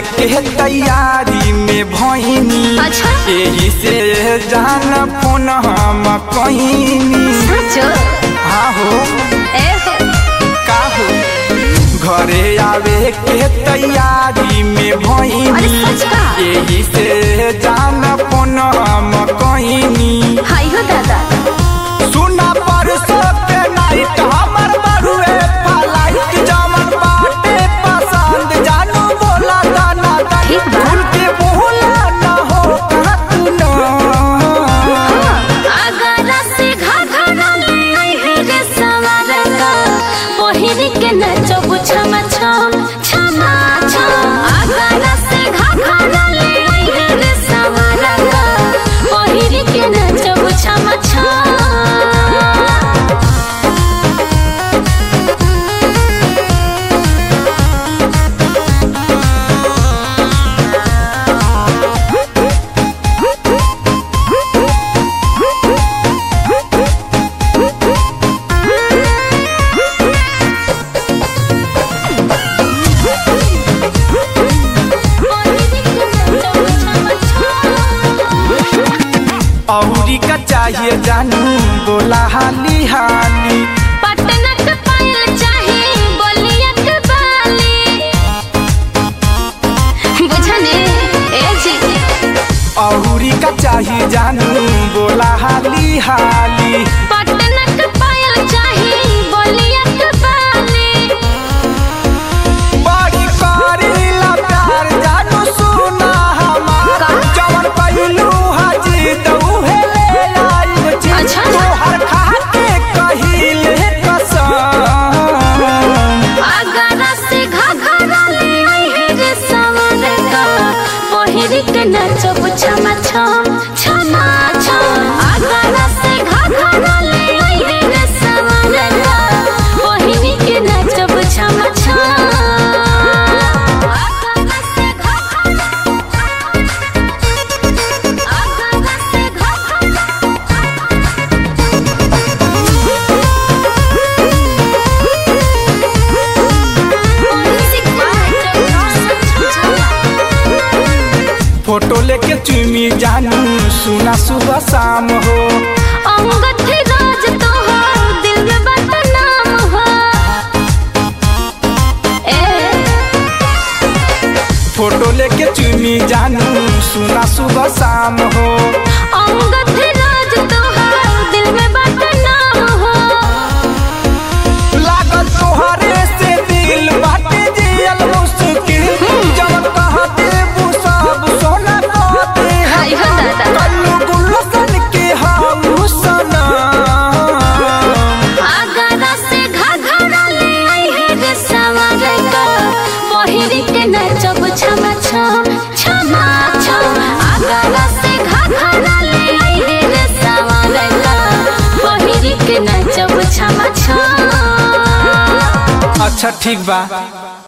के तैयारी में भइनी अच्छा। एही से जान फोन हम कहिनी सचो हाँ हो ए हो का हो घरे आवे के तैयारी में अरे भइनी सच का? एही से जान फोन हम कहिनी हाय हो दादा सुना परसो के नाइट हमर बरुए फ्लाइट जमन बाटे पसंद जानू बोला दाना दानी ठीक बा। भूल के बोला न हो कहा तू न अगर से घाघरा ले आई है रे सवार का पहिर के नचो छमा छम छमा छम अगर से घाघरा ले आई है रे सवार का पहिर के नचो छमा छम औरी का चाहिए जानू बोला हाली हाली पटना के पायल चाही बोलिया के बाली बुझने ए जी औरी का चाहिए जानू बोला हाली हाली पटना के पायल चाही बोलिया के बाली बड़ी करीला प्यार जानू सुना हमार का? जवन पहलू हाजी दऊहे ले आई जी अच्छा। तोहर खाते कहिले कसम अगर से घाघरा ले आई है रे सवार का पहिर के नचो छमा छम छमा छम अगर से घाघरा ले आई है रे सवार का पहिर के नचो छमा छम अगर से घाघरा अगर से फोटो लेके चुमी जानू सुना सुबह शाम हो अंगत राज तो हो दिल में बदनाम हो ए फोटो लेके चुमी जानू सुना सुबह शाम हो अंगत राज तो हो दिल में बदनाम हो लागल तोहरे से दिल बाटे जियल मुश्किल जवन कह देबू सब सोना कहते हाय हो दादा। कल्लू गुलशन के हम सनम आगरा से घाघरा ले आई है रे सवार का पहिर के नचब छमा छम छमा छम आगरा से घाघरा ले आई है रे सवार का पहिर के नचब छमा छम अच्छा ठीक बा